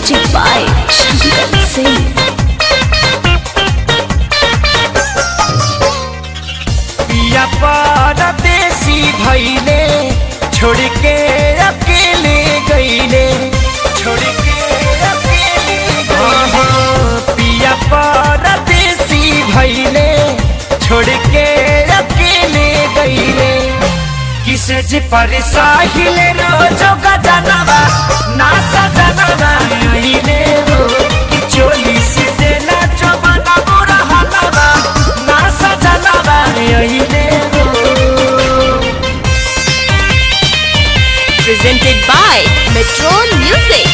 Music by Shankar Singh. पिया परदेसी भैले छोड़ के अकेले गईले छोड़ के अकेले गईले पिया परदेसी भैले छोड़ के अकेले गईले किसे जी पर साहिल रोजो गजनवा ना सजनवा आईले हो कि चोली से देना चोबना बुरा हलवा ना सजनवा आईले हो Presented by Metro Music.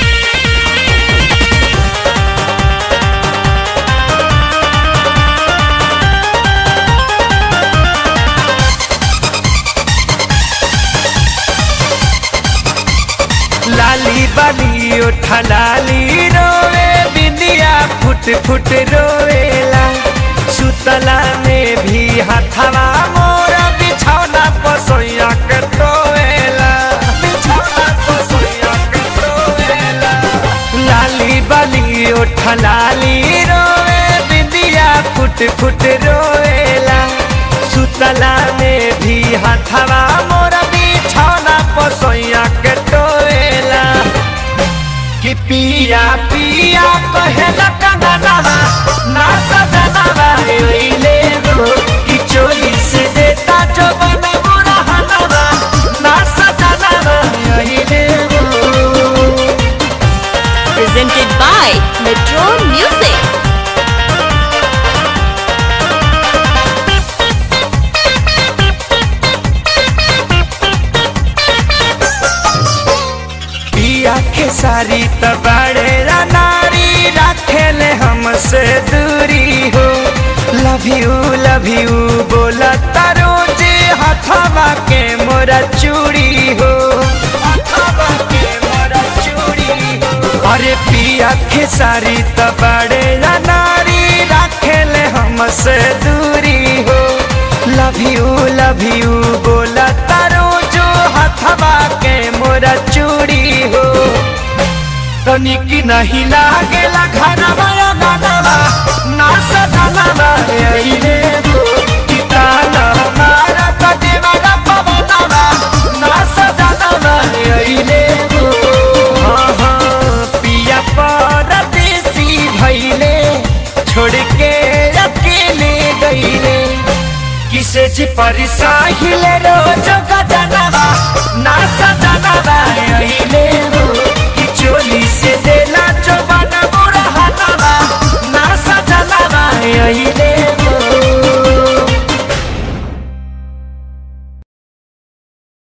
लाली बाली उठा लाली रोवे बिंदिया फुट फुट रोवेला सुतला में भी हथवा मोरा बिछौना पसोया के टोवेला बिछौना पसोया के टोवेला लाली बाली उठा लाली रोवे बिंदिया फुट फुट रोवेला सुतला में भी हथवा मोरा बिछौना पसोया के टोवेला कि पिया पिया कहेला कंगनवा ना सजनवा ओइले गो कि चोली से देता जो बना बुरा हनवा ना सजनवा ओइले गो Presented by Metro Music. पिया के सारी तबाड़े नारी रखेले हमसे दूरी हो लव यू लव यू बोला तारो जे हथवा के मोरा चूड़ी हो हथवा के मोरा चूड़ी हो अरे पिया के सारी तबाड़े नारी रखेले हमसे दूरी हो लव यू लव यू बोला तारो जो हथवा के मोरा चूड़ी हो तनिक नहीं लागेला घरवा या गानवा ना सजनवा अइले गो किताना हमारा कदेवा ना पवनवा ना सजनवा अइले गो हाँ हाँ पिया परदेसी भइले छोड़ के अकेले गईले किसे जी पर साहिल रोज गजनवा ना सजनवा अइले